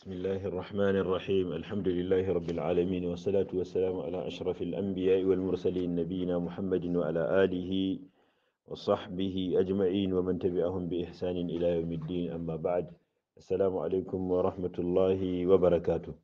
بسم الله الرحمن الرحيم الحمد لله رب العالمين والصلاة والسلام على أشرف الأنبياء والمرسلين نبينا محمد وعلى آله وصحبه أجمعين ومن تبعهم بإحسان إلى يوم الدين أما بعد السلام عليكم ورحمة الله وبركاته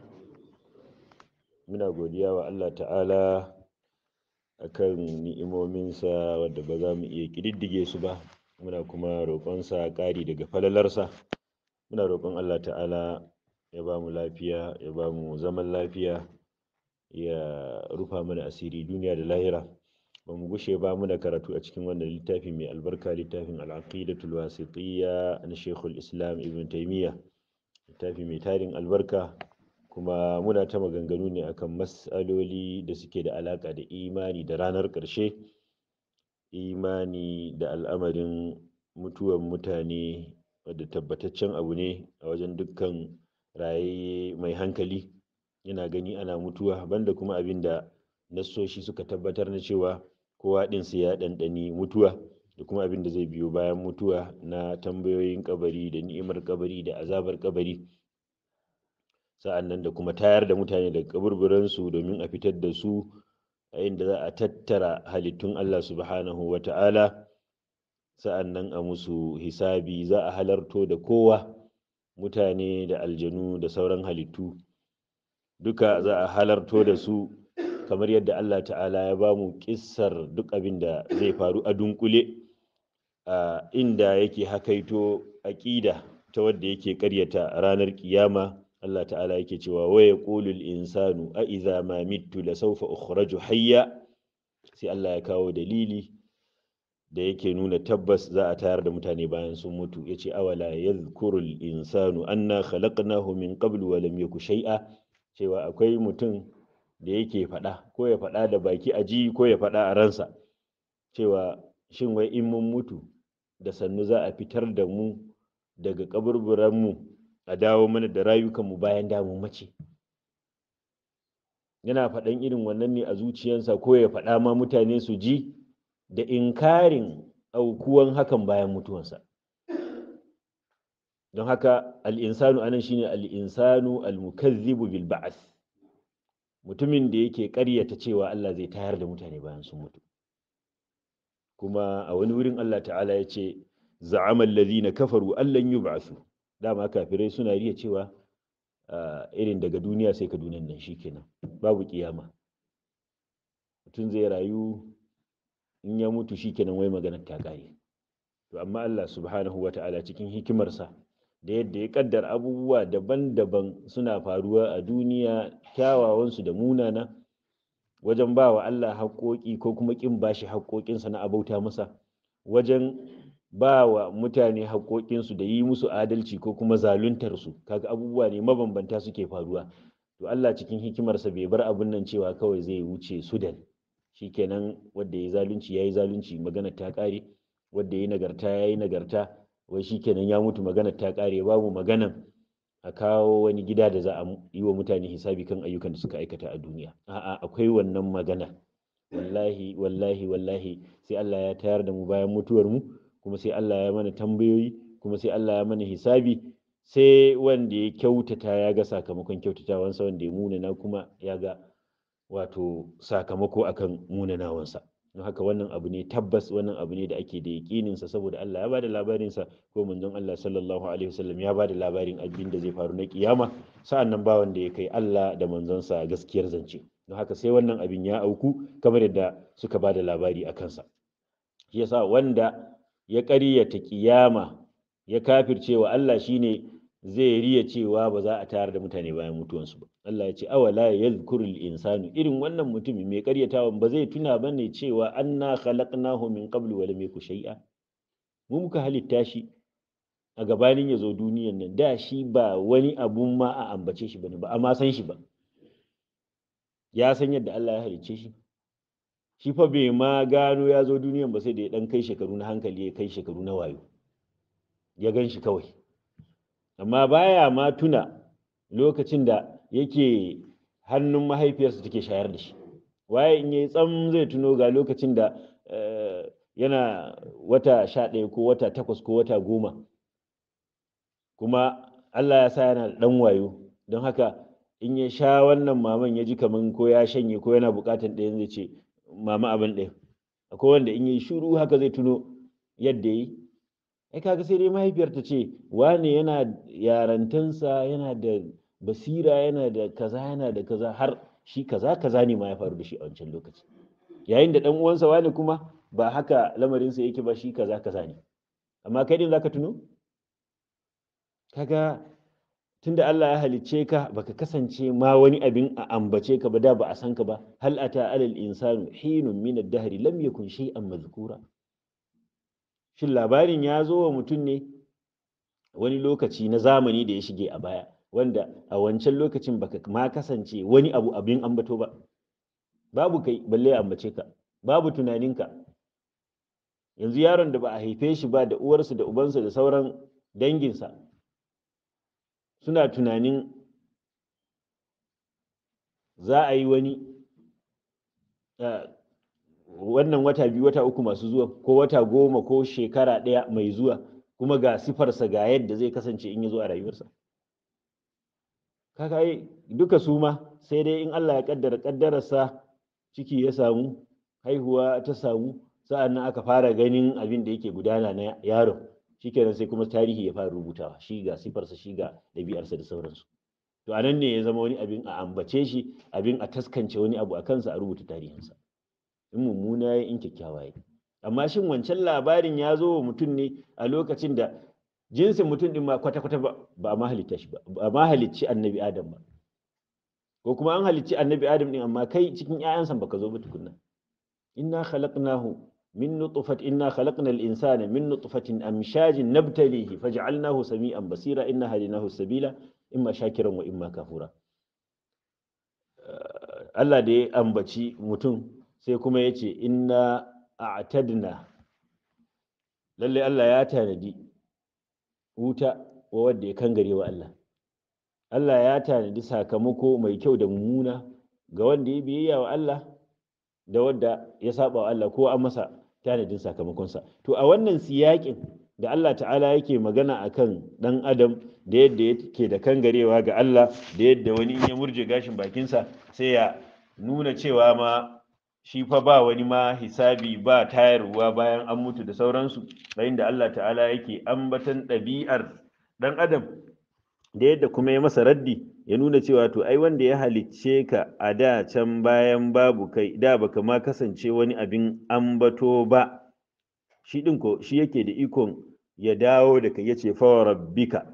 muna godiya wa Allah ta'ala akan ni'imominsa wadda ba za mu iya ƙididdige su ba muna kuma roƙonsa ƙari daga falalarsa muna roƙon Allah ta'ala ya ba mu lafiya ya ba mu zaman lafiya ya rufa mana asiri duniya da lahira ba mu gushe ba muna karatu a cikin wannan littafi mai albarka littafin al'aqidatul wasitiyya na shekul islam ibn taimiyya littafi mai tarin albarka kuma muna ta maganganu ne akan mas'aloli da suke da alaƙa da imani da ranar ƙarshe imani da al'amarin mutuwan mutane wadda tabbataccen abu ne a wajen dukkan rayayye mai hankali yana gani ana mutuwa banda kuma abin da nassoshi suka tabbatar na cewa kowa ɗin sai ya ɗanɗani mutuwa da kuma abin da zai biyo bayan mutuwa na tambayoyin kabari da ni'imar kabari da azabar kabari sa'an nan da kuma tayar da mutane daga kaburburansu domin a fitar da su a inda za a tattara halittun Allah subhanahu wa ta'ala sa'an nan a musu hisabi za a halarto da kowa mutane da aljanu da sauran halittu duka za a halarto da su kamar yadda Allah ta'ala ya ba mu kissar duk abin da zai faru a dunkule a inda yake hakaito aƙida ta wadda yake ƙaryata ranar kiyama Allah ta'ala yake cewa wa yaqulu al-insanu a idza ma mittu la sawfa ukhraju hayya sai Allah ya kawo dalili da yake nuna tabbas za a tayar da mutane bayan sun mutu yace awala yadhkuru al-insanu anna khalaqnahu min qablu wa lam yaku shay'a cewa akwai mutum da yake faɗa ko ya faɗa da baki a ji ko ya faɗa a ransa cewa shin wai in mun mutu da sannu za a fitar da mu daga kaburburan mu a dawo mana da rayukanmu bayan damu mace yana faɗan irin wannan ne a zuciyarsa ko ya faɗa ma mutane su ji da inkarin aukuwan hakan bayan mutuwansa don haka al'insanu anan shine al'insanu al-mukazzibu bil ba'ath mutumin da yake ƙaryata cewa Allah zai tayar da mutane bayan sun mutu kuma a wani wurin Allah ta'ala ya ce za'amal ladhina kafaru allan yub'athu dama kafirai suna riya cewa irin daga duniya sai ka duniyan nan shikenan babu kiyama mutum zai rayu in ya mutu shikenan wai maganar ta kare to amma Allah subhanahu wata'ala cikin hikimarsa da yadda ya kaddar abubuwa daban-daban suna faruwa a duniya kyawawansu da munana wajen ba wa Allah haƙoƙi ko kuma ƙin bashi haƙoƙinsa na abauta masa wajen ba wa mutane haƙoƙinsu da yi musu adalci ko kuma zaluntarsu kaga abubuwa ne mabambanta suke faruwa to Allah cikin hikimarsa bai bar abun nan cewa kawai zai wuce sudan shikenan wanda ya zalunci yayi zalunci magana ta ƙare wanda ya nagarta yayi nagarta wai shikenan ya mutu magana ta ƙare babu maganan a kawo wani gida da za a yi wa mutane hisabi kan ayyukan da suka aikata a duniya a'a akwai wannan magana wallahi wallahi wallahi sai Allah ya tayar da mu bayan mutuwar mu kuma sai Allah ya mana tambayoyi kuma sai Allah ya mana hisabi sai wanda ya kyautata ya ga sakamakon kyautatawansa wanda ya munana kuma ya ga wato sakamako akan munanawansa don haka wannan abu ne tabbas wannan abu ne da ake da yaƙinin sa saboda Allah ya bada labarin sa ko manzon Allah sallallahu alaihi wasallam ya bada labarin abin da zai faru na kiyama sa'an nan ba wanda ya kai Allah da manzon sa gaskiyar zance don haka sai wannan abin ya auku kamar yadda suka bada labari a kansa shi yasa wanda ya ƙaryata ƙiyama ya kafirce wa Allah shine zai riya cewa ba za a tayar da mutane bayan mutuwansu ba Allah ya ce awala yadhkurul insanu irin wannan mutumi mai ƙaryatawa ba zai tuna bane cewa anna khalaqnahu min qablu wa lam yaku shay'a mu muka halitta shi a gabanin ya zo duniyan nan da shi ba wani abun ma a ambace shi bane ba amma san shi ba ya san yadda Allah ya halicce shi shi fa bai ma gano ya zo duniyan ba sai da ya dan kai shekaru na hankali ya kai shekaru na wayo ya gan shi kawai amma baya ma tuna lokacin da yake hannun mahaifiyarsa take shayar da shi waye in yayi tsam zai tuno ga lokacin da yana wata sha ɗaya ko wata takwas ko wata goma kuma Allah ya sa yana da ɗan wayo don haka in ya sha wannan maman ya ji kaman ko ya shanye ko yana buƙatan ɗayan zai ce mama abin ɗaya akwai wanda in yi shuru haka zai tuno yadda yi ai kaga sai dai mahaifiyar ta ce wane yana yarantansa yana da basira yana da kaza yana da kaza har shi kaza kaza ne ma ya faru da shi a wancan lokaci yayin da ɗan uwansa wane kuma ba haka lamarinsa yake ba shi kaza kaza ne amma kai din zaka tuno kaga tunda Allah ya halicce ka baka kasance ma wani abin a ambace ka ba da ba a san ka ba hal ata alal insanu hinun min ad-dahr lam yakun shay'an madhkura shin labarin ya zo wa mutum ne wani lokaci na zamani da ya shige a baya wanda a wancan lokacin baka ma kasance wani abu abin ambato ba babu kai balle ya ambace ka babu tunaninka yanzu yaron da ba a haife shi ba da uwarsa da ubansa da sauran danginsa suna tunanin za a yi wani wannan wata biyu wata uku masu zuwa ko wata goma ko shekara ɗaya mai zuwa kuma ga sifarsa ga yadda zai kasance in ya zo a rayuwarsa kaka yi duka su ma sai dai in Allah ya kaddara kaddararsa ciki ya samu haihuwa ta samu sa'an nan aka fara ganin abin da yake gudana na yaron shikenan sai kuma tarihi ya fara rubutawa shi ga sifarsa shi ga ɗabi'arsa da sauransu to a nan ne ya zama wani abin a ambace shi abin a taskance wani abu a kansa a rubuta tarihinsa in mummuna ya in kyakkyawa ya amma shin wancan labarin ya zo wa mutum ne a lokacin da jinsin mutum din ma kwata-kwata ba a ma halitta shi ba ba ma halicci annabi adam ba ko kuma an halicci annabi adam din amma kai cikin ƴaƴansa baka zo ba tukunna inna khalaqnahu min nutfat inna khalaqna al-insana min nutfatin amshajin nabtalihi faj'alnahu sami'an basira inna hadinahu sabila imma shakiran wa imma kafura Allah da ya ambaci mutum sai kuma ya ce inna a'tadna lalle Allah ya tanadi wuta wa wanda ya kangare wa Allah Allah ya tanadi sakamako mai kyau da mummuna ga wanda ya biyayya wa Allah da wanda ya saba wa Allah ko an masa tanadin sakamakonsa to a wannan siyakin da Allah ta'ala yake magana akan dan adam da yadda yake da kangarewa ga Allah da yadda wani in ya murje gashin bakinsa sai ya nuna cewa ma shi fa ba wani ma hisabi ba tayarwa bayan an mutu da sauransu bayan da Allah ta'ala yake ambatan ɗabi'ar ɗan adam da yadda kuma ya masa raddi ya nuna cewa to ai wanda ya halicce ka a da can bayan babu kai da baka ma kasance wani abin ambato ba shi ɗin ko shi yake da ikon ya dawo da kai yace fa rabbika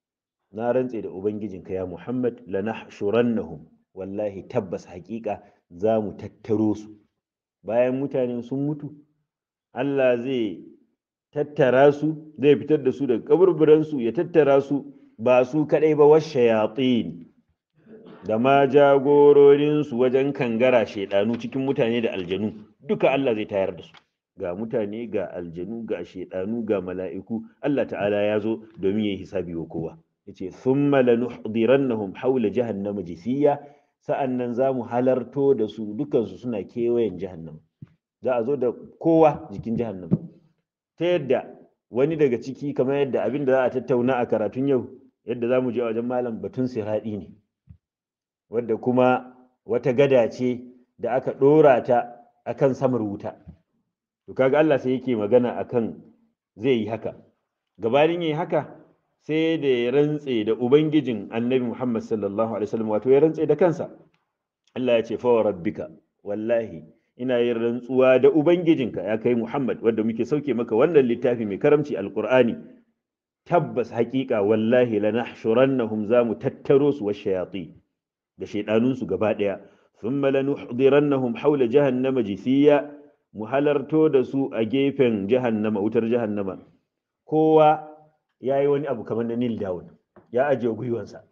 na rantse da ubangijinka ya Muhammad lanahshurannahum wallahi tabbas haƙiƙa za mu tattaro su bayan mutane sun mutu Allah zai tattara su zai fitar da su daga kaburburansu ya tattara su ba su kaɗai ba wasu shayatin da ma jagororinsu wajen kangara shaidanu cikin mutane da aljanu duka Allah zai tayar da su ga mutane ga aljanu ga shaidanu ga mala'iku Allah ta'ala ya zo domin ya yi hisabi wa kowa yace thumma lanuhdirannahum hawla jahannama jisiya sa'an nan za mu halarto da su dukansu suna kewayen jahannama za a zo da kowa jikin jahannama ta yadda wani daga ciki kamar yadda abin da za a tattauna a karatun yau yadda za mu je wajen malam batun siraɗi ne wadda kuma wata gada ce da aka ɗora ta akan samar wuta to kaga Allah sai yake magana akan zai yi haka gabanin yi haka sai da ya rantse da ubangijin annabi Muhammad sallallahu alaihi wasallam wato ya rantse da kansa Allah ya ce fa rabbika wallahi ina yin rantsuwa da ubangijinka ya kai Muhammad wanda muke sauke maka wannan littafi mai karamci alqur'ani tabbas haƙiƙa wallahi lanahshurannahum zamu tattaro su wa shayati da shaydanun su gaba daya thumma lanuhdirannahum hawla jahannama jisiya mu halarto da su a gefen jahannama wutar jahannama kowa ya yi wani abu kamar na nil down ya ajiye gwiwansa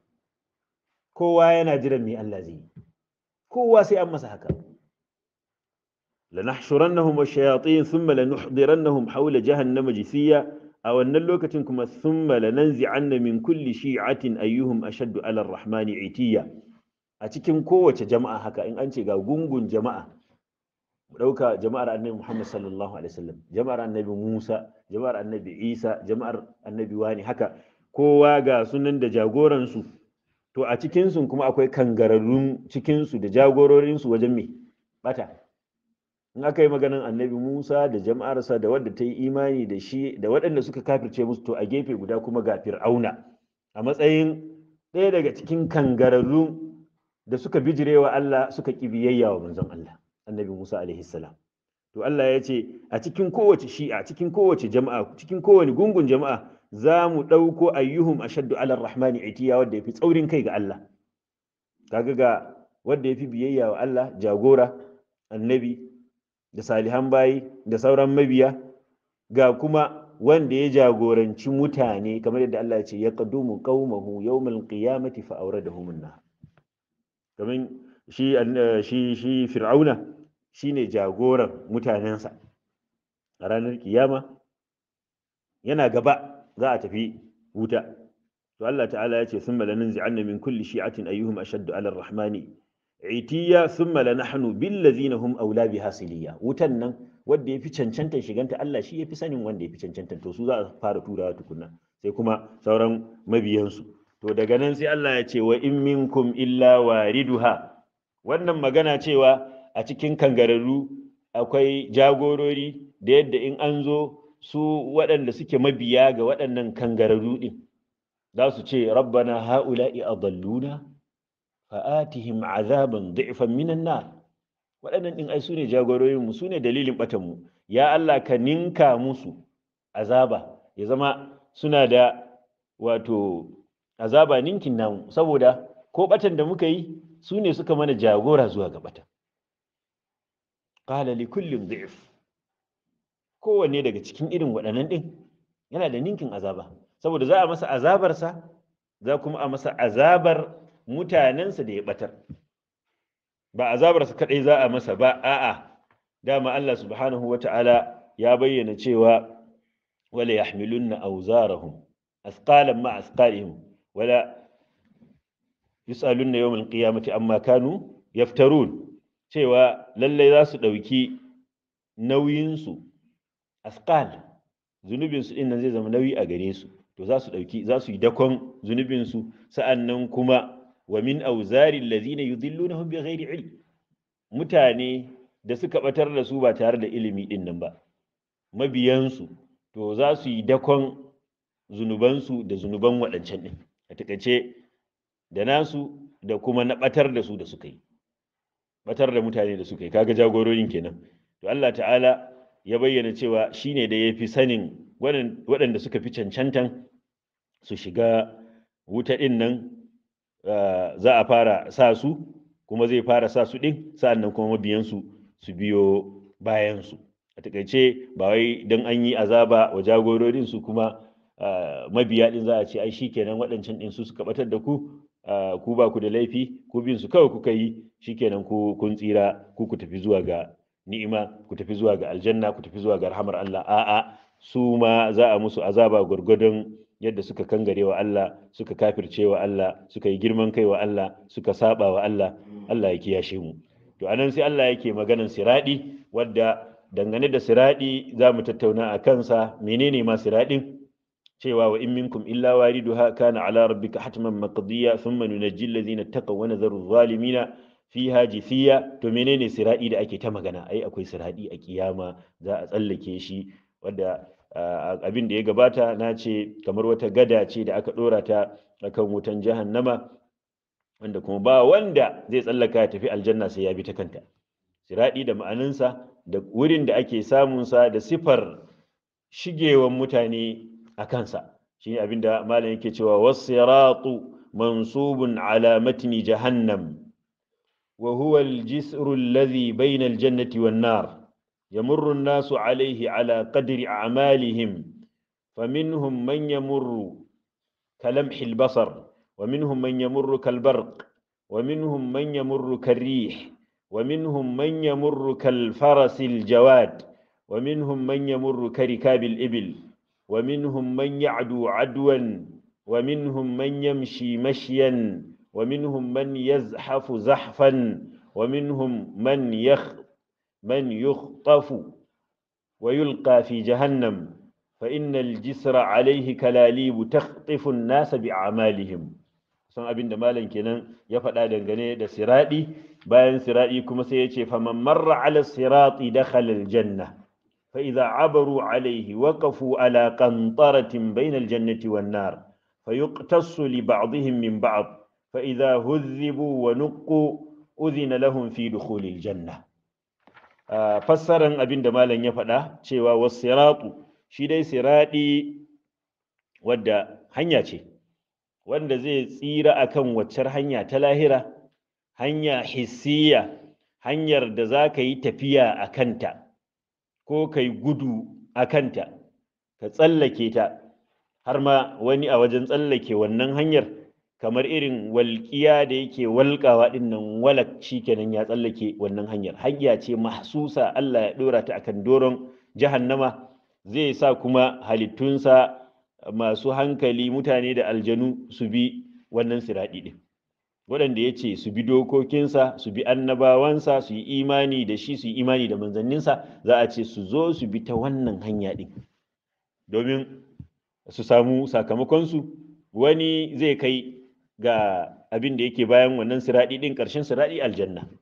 kowa yana jiran me Allah zai yi kowa sai an masa haka lanahshurannahum wash-shayatin thumma lanuhdirannahum hawla jahannama jisiya a wannan lokacin kuma thumma lananzi'anna min kulli shi'atin ayyuhum ashaddu 'ala ar-rahmani 'itiya a cikin kowace jama'a haka in an ce ga gungun jama'a mu ɗauka jama'ar annabi Muhammad sallallahu alaihi wasallam jama'ar annabi Musa jama'ar annabi Isa jama'ar annabi wani haka kowa ga sunan da jagoransu to a cikinsu kuma akwai kangararrun cikinsu da jagororinsu wajen me bata in aka yi maganan annabi musa da jama'arsa da wadda ta yi imani da shi da waɗanda suka kafirce musu to a gefe guda kuma ga fir'auna a matsayin ɗaya daga cikin kangararrun da suka bijirewa Allah suka ƙi biyayya wa manzon Allah annabi Musa alaihi salam to Allah ya ce a cikin kowace shi'a cikin kowace jama'a cikin kowane gungun jama'a za mu ɗauko ayyuhum ashaddu ala rahmani itiya wanda ya fi tsaurin kai ga Allah kaga ga wanda ya fi biyayya wa Allah jagora annabi da salihan bayi da sauran mabiya ga kuma wanda ya jagoranci mutane kamar yadda Allah ya ce ya qadumu qaumahu yawmal qiyamati fa awradahum an-nar kamar shi shi shi fir'auna shine jagoran mutanensa a ranar kiyama yana gaba za a tafi wuta to Allah ta'ala ya ce thumma lananzi'anna min kulli shi'atin ayyuhum ashaddu 'ala ar-rahmani itiya thumma lanahnu bil ladzina hum awla biha siliya wutan nan wanda yafi cancantar shiganta Allah shi yafi sanin wanda yafi cancantar to su za a fara turawa tukunna sai kuma sauran mabiyansu to daga nan sai Allah ya ce wa in minkum illa wariduha wannan magana cewa a cikin kangararru akwai jagorori da yadda in an zo su waɗanda suke mabiya ga waɗannan kangararru ɗin za su ce rabbana ha'ula'i adalluna fa'atihim azaban da'ifan minan nar waɗannan ɗin ai su ne jagororinmu su ne dalilin ɓatanmu ya Allah ka ninka musu azaba ya zama suna da wato azaba ninkin namu saboda ko ɓatan da muka yi su ne suka mana jagora zuwa ga ɓatan qala li kullin dhif kowanne daga cikin irin waɗannan ɗin yana da ninkin azaba saboda za a masa azabarsa za kuma a masa azabar mutanensa da ya ɓatar ba azabarsa kaɗai za a masa ba a'a dama Allah subhanahu wa ta'ala ya bayyana cewa wala yahmilunna awzarahum asqalan ma asqalihim wala yus'alunna yawmal qiyamati amma kanu yaftarun cewa lallai za su ɗauki nauyinsu asqal zunubinsu ɗin nan zai zama nauyi a gare su to za su ɗauki za su yi dakon zunubinsu sa'annan kuma wa min auzari allazina yudillunahum bighairi ilm mutane da suka batar da su ba tare da ilimi ɗin nan ba mabiyansu to za su yi dakon zunubansu da zunuban waɗancan ɗin a takaice da nasu da kuma na batar da su da suka yi batar da mutane da suka yi kaga jagororin kenan to Allah ta'ala ya bayyana cewa shine da ya fi sanin waɗanda suka fi cancantan su shiga wuta ɗin nan za a fara sa su kuma zai fara sa su ɗin sa'annan kuma mabiyansu su biyo bayansu a takaice ba wai don an yi azaba wa jagororin su kuma mabiya ɗin za a ce ai shikenan waɗancan ɗin su suka batar da ku ku ba ku da laifi ku bin su kawai kuka yi shikenan ku kun tsira ku ku tafi zuwa ga ni'ima ku tafi zuwa ga aljanna ku tafi zuwa ga rahamar Allah a'a su ma za a musu azaba gwargwadon yadda suka kangare wa Allah suka kafirce wa Allah suka yi girman kai wa Allah suka saba wa Allah Allah ya kiyashe mu to anan sai Allah yake maganan siradi wadda dangane da siradi za mu tattauna a kansa menene ma siradin cewa wa in minkum illa wariduha kana ala rabbika hatman maqdiya thumma nunajji alladhina taqaw wa nadharu adh-dhalimina fiha jithiya to menene siradi da ake ta magana ai akwai siradi a kiyama za a tsallake shi wanda abin da ya gabata na ce kamar wata gada ce da aka dora ta akan wutan jahannama wanda kuma ba wanda zai tsallaka ya tafi aljanna sai ya bi ta kanta siradi da ma'anansa da wurin da ake samunsa da sifar shigewan mutane a kansa shine abin da malam yake cewa was-siratu mansubun ala matni jahannam وهو الجسر الذي بين الجنة والنار يمر الناس عليه على قدر أعمالهم فمنهم من يمر كلمح البصر ومنهم من يمر كالبرق ومنهم من يمر كالريح ومنهم من يمر كالفرس الجواد ومنهم من يمر كركاب الإبل ومنهم من يعدو عدوا ومنهم من يمشي مشيا ومنهم من يزحف زحفا ومنهم من يخ من يخطف ويلقى في جهنم fa innal jisra alaihi kalalibu takhtifu an-nas bi'amalihim san abin da malam kenan ya faɗa dangane da siradi bayan siradi kuma sai ya ce faman marra ala sirati dakhala al-janna fa idza abaru alaihi waqafu ala qantaratin bayna al-jannati wan-nar فيقتص لبعضهم من بعض فإذا هذبوا ونقوا أذن لهم في دخول الجنة fassaran abin da malam ya faɗa cewa wasiratu shi dai siradi wadda hanya ce wanda zai tsira akan waccar hanya ta lahira hanya hissiya hanyar da za ka yi tafiya a kanta ko ka yi gudu a kanta ka tsallake ta har ma wani a wajen tsallake wannan hanyar kamar irin walƙiya da yake walƙawa ɗin nan walak shi kenan ya tsallake wannan hanyar hanya ce mahsusa Allah ya ɗora ta akan doron jahannama zai sa kuma halittunsa masu hankali mutane da aljanu su bi wannan siraɗi ɗin waɗanda ya ce su bi dokokinsa su bi annabawansa su yi imani da shi su yi imani da manzanninsa za a ce su zo su bi ta wannan hanya ɗin domin su samu sakamakonsu wani zai kai ga abin da yake bayan wannan siraɗi ɗin ƙarshen siraɗi aljanna